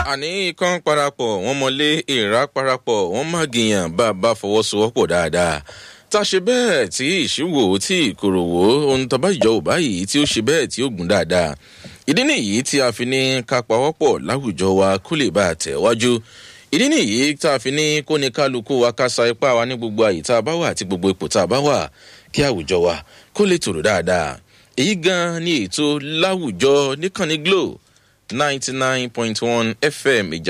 àní ikán parapọ̀ wọ́n mọlé ìrà parapọ̀ wọ́n má gìyàn bá a bá fọwọ́sowọ́pọ̀ dáadáa tá a ṣe bẹ́ẹ̀ tí ìṣíwò tí ìkòròwò ohun tó bá ìjọ ò báyìí tí ó ṣe bẹ́ẹ̀ tí ó gùn dáadáa ìdí nìyí tí a fi ní ká pawọ́pọ̀ láwùjọ wa kó lè bá a tẹ̀ wájú ìdí nìyí tá a fi ní kó ní kálukú wa ká sa ipá wa ní gbogbo àyè tá a bá wà àti gbogbo ipò tá a bá wà kí àwùjọ wa kó lè tòrò dáadáa èyí gan ni ètò láwùjọ níkànnì glo ninety nine point one fm ìjà